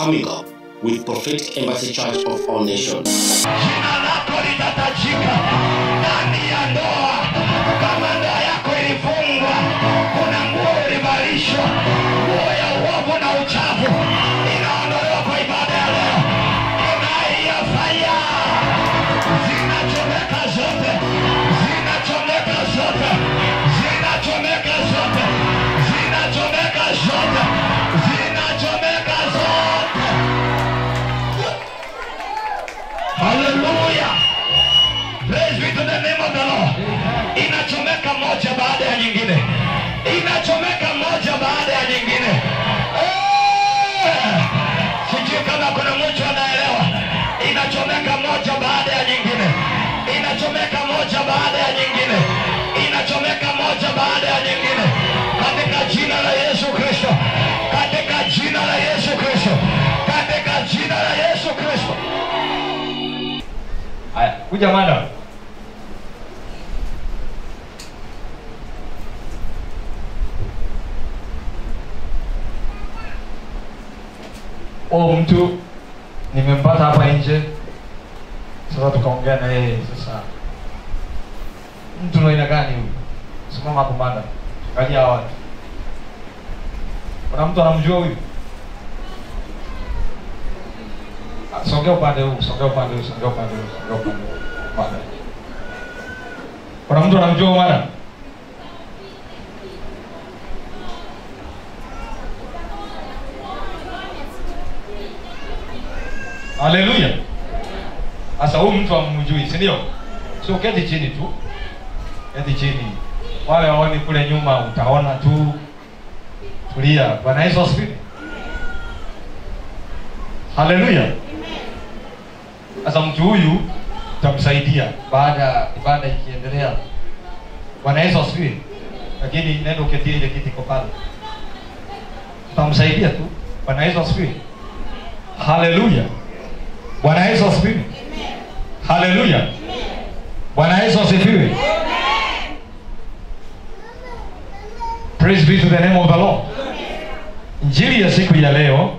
coming up with Prophetic Embassy Church of All Nations. jina lako litatajika ndani ya ndoa. Kama ndoa yako ilifungwa, kuna nguo ulivalishwa, nguo ya uovu na uchafu, inaondolewa kwa ibada ya leo. Inaiyafanya zinachomeka zote, zinachomeka zote, zinachomeka zote, zinachomeka zote, zinachomeka zote. Haleluya. Praise be to the name of the Lord. Inachomeka moja baada ya nyingine, inachomeka moja baada ya nyingine. Eh! Sijui kama kuna mtu anaelewa. Inachomeka moja baada ya nyingine, inachomeka moja baada ya nyingine, inachomeka moja baada ya nyingine, katika jina la Yesu Kristo, katika jina la Yesu Kristo, katika jina la Yesu Kristo. Haya, kuja madam. Oh, mtu nimempata hapa nje, sasa tukaongea na yeye. Sasa mtu na aina gani huyu? Simama hapo madam, angalia hawa watu. Kuna mtu anamjua huyu? Ah, Songea upande huu, songea upande huu, songea upande huu, songea upande huu. Upande. Kuna mtu anamjua huyu madam? Haleluya. Sasa huyu mtu amjui, si ndio? Sio keti chini tu. Keti chini. Wale waoni kule nyuma utaona tu. Tulia. Bwana Yesu asifiwe. Haleluya. Sasa mtu huyu tutamsaidia baada ya ibada ikiendelea. Bwana Yesu asifiwe. Lakini nenda uketie ile kiti iko pale. Tutamsaidia tu. Bwana Yesu asifiwe. Haleluya. Bwana Yesu asifiwe. Haleluya. Bwana Yesu asifiwe. Praise be to the name of the Lord. Injili ya siku ya leo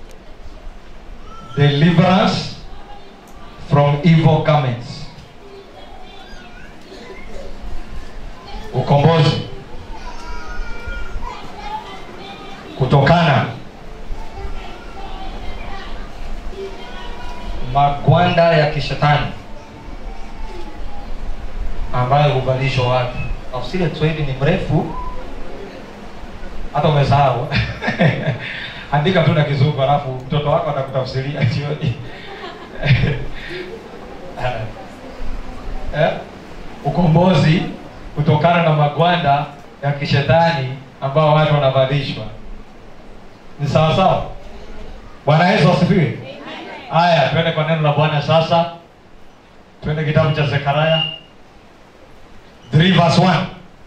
deliverance from evil garments. Ukombozi kutokana magwanda ya kishetani ambayo huvalishwa watu. Tafsiri ya Kiswahili ni mrefu, hata umesahau. Andika tu na Kizungu, alafu mtoto wako atakutafsiria jioni. eh? Ukombozi kutokana na magwanda ya kishetani ambao watu wanavalishwa. Ni sawa sawa? Bwana Yesu asifiwe. Haya, twende kwa neno la Bwana sasa. Twende kitabu cha Zekaria 3 verse 1.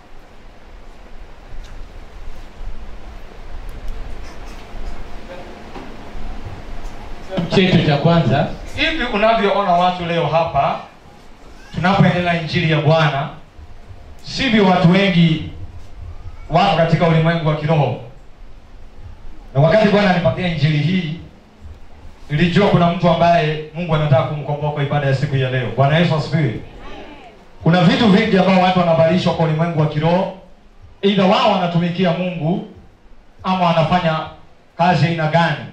chetu cha kwanza Hivi unavyoona watu leo hapa tunapoendelea injili ya Bwana, sivyo watu wengi wako katika ulimwengu wa kiroho. Na wakati Bwana anipatia injili hii, nilijua kuna mtu ambaye Mungu anataka kumkomboa kwa ibada ya siku ya leo. Bwana Yesu asifiwe. Kuna vitu vingi ambao watu wanavalishwa kwa ulimwengu wa kiroho, aidha wao wanatumikia Mungu ama wanafanya kazi aina gani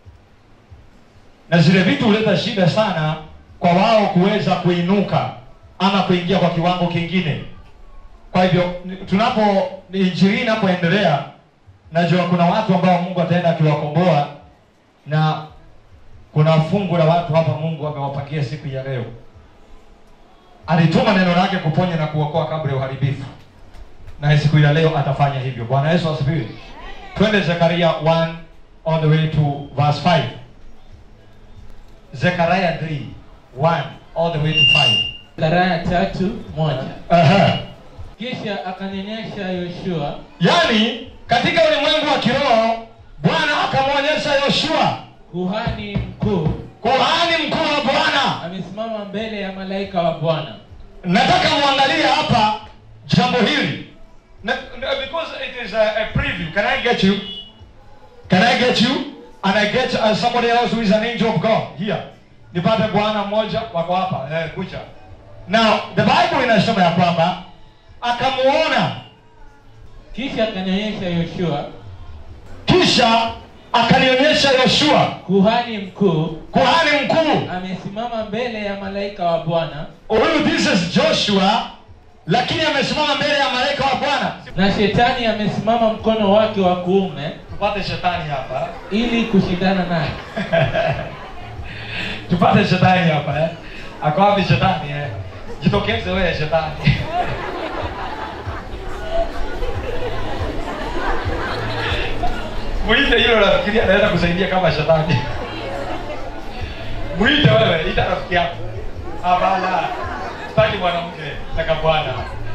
na zile vitu huleta shida sana kwa wao kuweza kuinuka ama kuingia kwa kiwango kingine. Kwa hivyo ni- tunapo injili inapoendelea, najua kuna watu ambao Mungu ataenda akiwakomboa, na kuna fungu la watu hapa Mungu amewapangia siku ya leo. Alituma neno lake kuponya na kuokoa kabla ya uharibifu, na siku ya leo atafanya hivyo. Bwana Yesu asifiwe. Twende Zekaria 1 all the way to verse 5. Zechariah 3 1 all the way to 5. Zekaria tatu moja Aha. kisha akanyonyesha Yoshua Yaani katika ulimwengu wa kiroho Bwana akamwonyesha Yoshua kuhani mkuu kuhani mkuu wa Bwana. amesimama mbele ya malaika wa Bwana Nataka muangalie hapa jambo hili. Na, na, because it is a, a preview. Can I get you? Can I get you? and I get uh, somebody else who is an angel of God here. Nipate bwana mmoja wako hapa eh, kucha. Now the Bible inasema ya kwamba akamuona kisha akanionyesha yoshua kisha akanionyesha Yoshua kuhani mkuu kuhani mkuu. amesimama mbele ya malaika wa bwana Huyu this is Joshua, lakini amesimama mbele ya malaika wa Bwana. na shetani amesimama mkono wake wa kuume Tupate shetani hapa, ili kushindana naye tupate shetani hapa eh. Ako wapi shetani eh? Jitokeze wewe shetani. Mwite hilo nafikiria anaweza kusaidia kama shetani. Mwite wewe, ita rafiki yako. Hapana. Sitaki mwanamke, nataka bwana.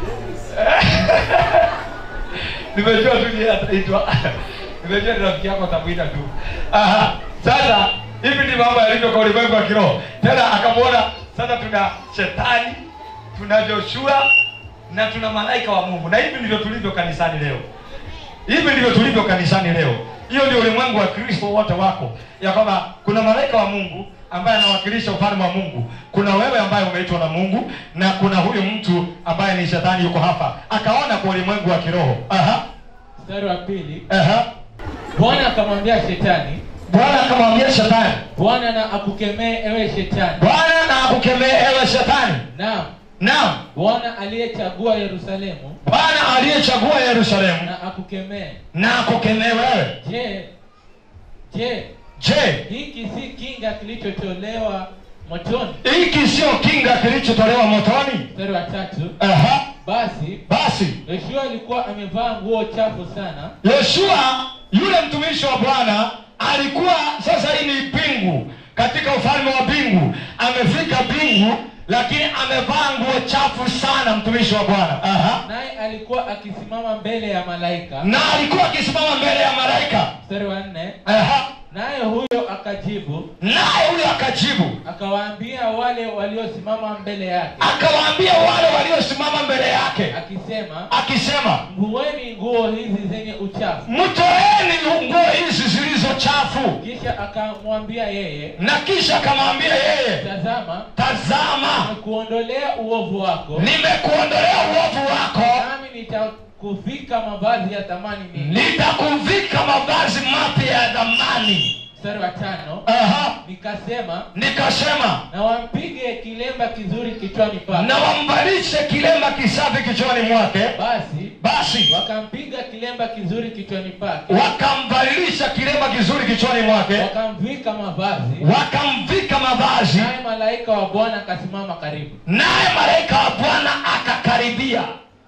Nimejua tu yeye ataitwa. Nimejua ni rafiki yako atamuita tu. Aha. Sasa hivi ni mambo yalivyo kwa ulimwengu wa kiroho. Tena akamwona sasa tuna shetani, tuna Joshua na tuna malaika wa Mungu. Na hivi ndivyo tulivyo kanisani leo. Hivi ndivyo tulivyo kanisani leo. Hiyo ndio ulimwengu wa Kristo wote wako, ya kwamba kuna malaika wa Mungu ambaye anawakilisha ufalme wa Mungu, kuna wewe ambaye umeitwa na Mungu, na kuna huyu mtu ambaye ni shetani yuko hapa, akaona kwa ulimwengu wa kiroho. Aha, mstari wa pili aha. bwana akamwambia shetani Bwana akamwambia shetani, bwana na akukemee ewe shetani Bwana na akukemee ewe shetani. naam Naam, bwana aliyechagua yerusalemu Bwana aliyechagua Yerusalemu na akukemee na akukemee wewe. je je Je, hiki si kinga kilichotolewa motoni hiki sio kinga kilichotolewa motoni? mstari wa tatu Aha, basi basi yoshua alikuwa amevaa nguo chafu sana Yoshua yule mtumishi wa Bwana alikuwa sasa, hii ni pingu katika ufalme wa mbingu, amefika mbingu, lakini amevaa nguo chafu sana, mtumishi wa Bwana. Aha. naye alikuwa akisimama mbele ya malaika Na alikuwa akisimama mbele ya malaika. mstari wa nne Aha. naye huyo akajibu Naye huyo akajibu akawaambia wale waliosimama mbele yake akawaambia wale waliosimama mbele yake akisema akisema, mvueni nguo hizi zenye uchafu mtoeni nguo hizi zilizo chafu. kisha akamwambia yeye Na kisha akamwambia yeye, tazama tazama, nimekuondolea uovu wako nimekuondolea uovu wako nami nitakuvika mavazi ya thamani mingi nitakuvika mavazi mapya ya dhamani. mstari wa tano Aha. nikasema Nikasema na wampige kilemba kizuri kichwani pake na wambalishe kilemba kisafi kichwani mwake. basi Basi wakampiga kilemba kizuri kichwani pake wakamvalisha kilemba kizuri kichwani mwake, wakamvika mavazi wakamvika mavazi, naye malaika wa bwana akasimama karibu naye malaika wa Bwana akakaribia.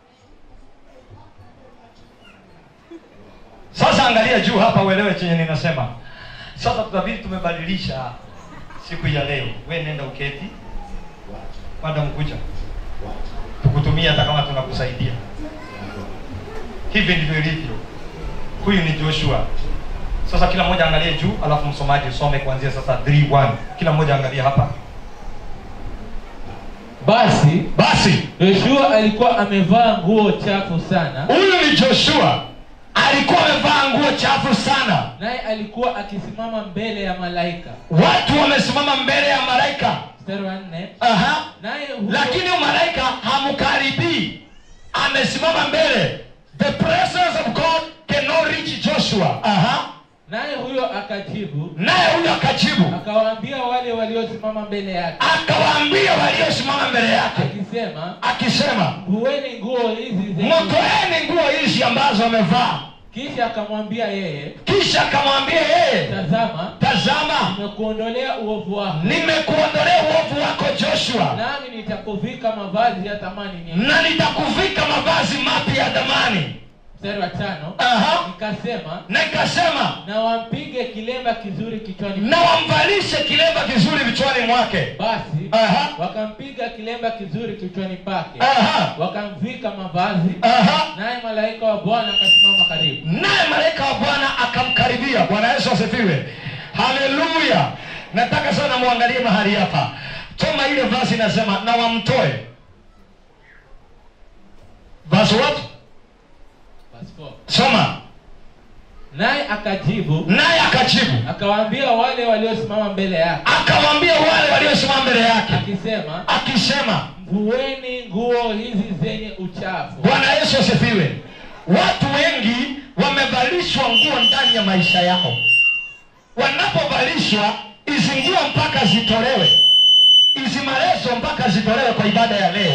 Sasa angalia juu hapa, uelewe chenye ninasema. Sasa tutabidi tumebadilisha siku ya leo. We nenda uketi, madam kuja tukutumia, hata kama tunakusaidia. Hivi ndivyo ilivyo. Huyu ni Joshua. Sasa kila mmoja angalie juu, alafu msomaji usome kuanzia sasa 3:1. Kila mmoja angalie hapa. basi Basi yoshua alikuwa amevaa nguo chafu sana huyu ni Joshua, alikuwa amevaa nguo chafu sana. naye alikuwa akisimama mbele ya malaika Watu wamesimama mbele ya malaika. mstari wa nne Aha. naye huyo- Lakini huyu malaika hamkaribii, amesimama mbele. The presence of God cannot reach Joshua. Aha. naye huyo akajibu Naye huyo akajibu, akawaambia wale waliosimama mbele yake akawaambia waliosimama mbele yake akisema akisema, vueni nguo hizi zenye mtoeni nguo hizi ambazo amevaa. kisha akamwambia yeye Kisha akamwambia yeye, tazama tazama, nimekuondolea uovu wako nimekuondolea uovu wako Joshua, nami nitakuvika mavazi ya thamani nyingi na nitakuvika mavazi mapya ya dhamani. mstari wa tano Aha. nikasema Na ikasema, na wampige kilemba kizuri kichwani na wamvalishe kilemba kizuri vichwani mwake. basi Aha. wakampiga kilemba kizuri kichwani pake Aha. wakamvika mavazi Aha. naye malaika wa bwana akasimama karibu Naye malaika wa Bwana akamkaribia. Bwana Yesu asifiwe, haleluya. Nataka sana muangalie mahali hapa, soma ile vasi inasema, na wamtoe. Verse what? Verse four. Soma. naye akajibu naye akajibu akawaambia wale waliosimama mbele yake akawaambia wale waliosimama mbele yake akisema akisema mvueni nguo hizi zenye uchafu bwana yesu asifiwe watu wengi wamevalishwa nguo ndani ya maisha yao wanapovalishwa hizi nguo mpaka zitolewe hizi marezo mpaka zitolewe kwa ibada ya leo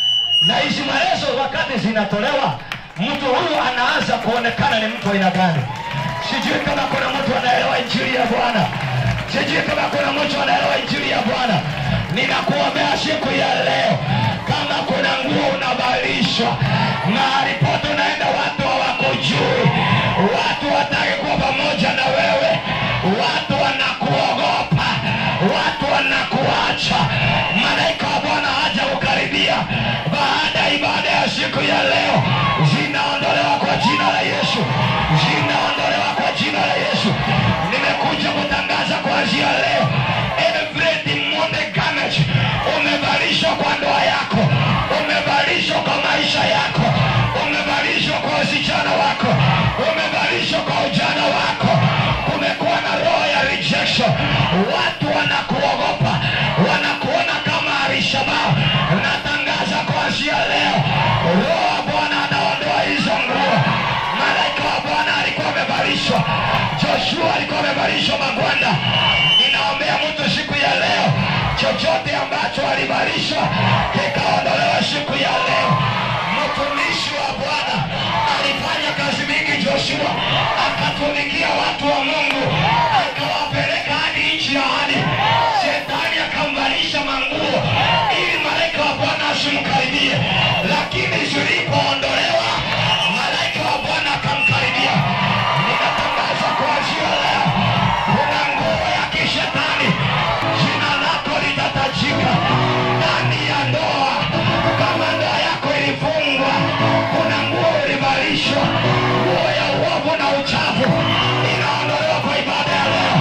na hizi marezo wakati zinatolewa mtu huyu anaanza kuonekana ni mtu aina gani sijui kama kuna mtu anaelewa injili ya bwana sijui kama kuna mtu anaelewa injili ya bwana ninakuombea siku ya leo kama kuna nguo unavalishwa mahali pote unaenda watu hawakujui watu wataki kuwa pamoja na wewe watu wanakuogopa watu wanakuacha malaika wa bwana haja kukaribia baada ya ibada ya siku ya leo zinaondolewa kwa jina la yesu zinaondolewa kwa jina la yesu nimekuja kutangaza kuanzia leo every demonic garment umevalishwa kwa ndoa yako umevalishwa kwa maisha yako umevalishwa kwa usichana wako umevalishwa kwa ujana wako kumekuwa na roho ya rejection watu wanakuogopa wanakuona kama alishabao natangaza kuanzia leo roho wa bwana anaondoa hizo nguo malaika wa bwana alikuwa amevalishwa joshua alikuwa amevalishwa magwanda ninaombea mtu siku ya leo chochote ambacho alivalishwa kikaondolewa siku ya leo mtumishi wa bwana alifanya kazi mingi joshua akatumikia watu wa mungu akawapeleka hadi nchi ya hadi shetani akamvalisha manguo ili malaika wa bwana asimkaribie lakini zilipoondolewa malaika wa bwana akamkaribia ninatangaza kuanzia leo kuna nguo ya kishetani jina lako litatajika ndani ya ndoa kama ndoa yako ilifungwa kuna nguo ulivalishwa nguo ya uovu na uchafu inaondolewa kwa ibada ya leo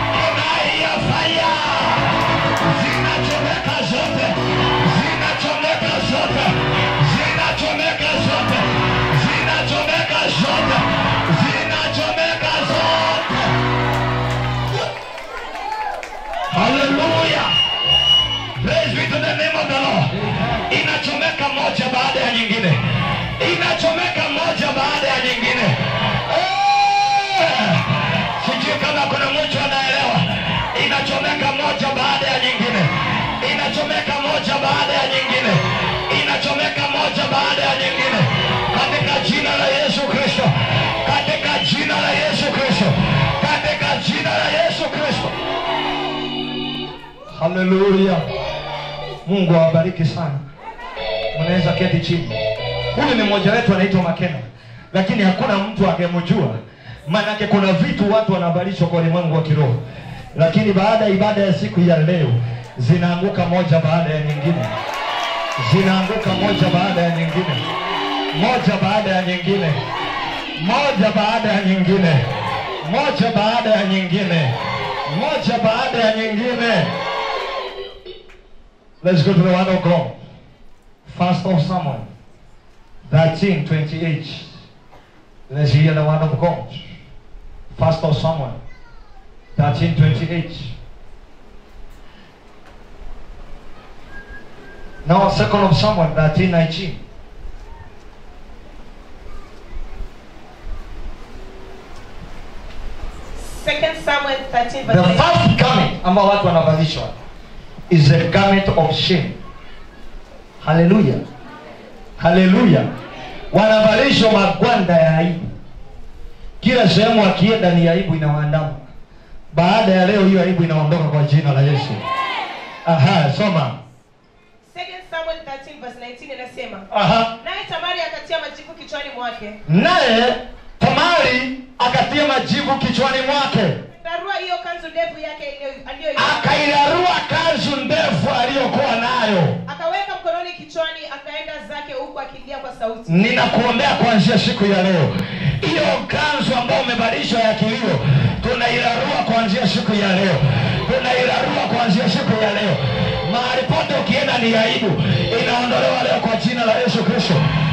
inaia faya zinachomeka zote zinachomeka zote zinachomeka zote zinachomeka zote zinachomeka zote haleluya praise be to the name of the lord inachomeka moja baada ya nyingine inachomeka moja baada ya nyingine Eh! sijui kama kuna mtu anaelewa inachomeka moja baada ya nyingine inachomeka moja baada ya nyingine inachomeka moja baada ya nyingine katika jina la yesu kristo katika jina la yesu kristo katika jina la yesu kristo haleluya mungu awabariki sana mnaweza keti chini huyu ni mmoja wetu anaitwa makena lakini hakuna mtu angemjua maanake kuna vitu watu wanavalishwa kwa ulimwengu wa kiroho lakini baada ya ibada ya siku ya leo zinaanguka moja baada ya nyingine zinaanguka moja baada ya nyingine moja baada ya nyingine moja baada ya nyingine moja baada ya nyingine moja baada ya nyingine let's go to the word of god first of samuel 13 28 let's hear the word of god first of samuel 13 28 now second of samuel 13 19 Second Samuel 13 The verse 8. first garment ambao watu wanavalishwa is a garment of shame. Haleluya, haleluya. Wanavalishwa magwanda ya aibu, kila sehemu akienda ni aibu inawaandama. Baada ya leo, hiyo aibu inaondoka kwa jina la Yesu. Aha, soma. Second Samuel 13 verse 19 inasema Aha, naye Tamari akatia majivu kichwani mwake naye Tamari akatia majivu kichwani mwake, darua hiyo kanzu ndefu yake iliyo- aliyoivaa akairarua kanzu ndefu aliyokuwa nayo. akaweka mkononi kichwani akaenda zake huku akilia kwa sauti ninakuombea kuanzia siku ya leo hiyo kanzu ambayo umevalishwa ya kilio tunairarua kuanzia siku ya leo tunairarua kuanzia siku ya leo mahali pote ukienda ni aibu inaondolewa leo kwa jina la yesu kristo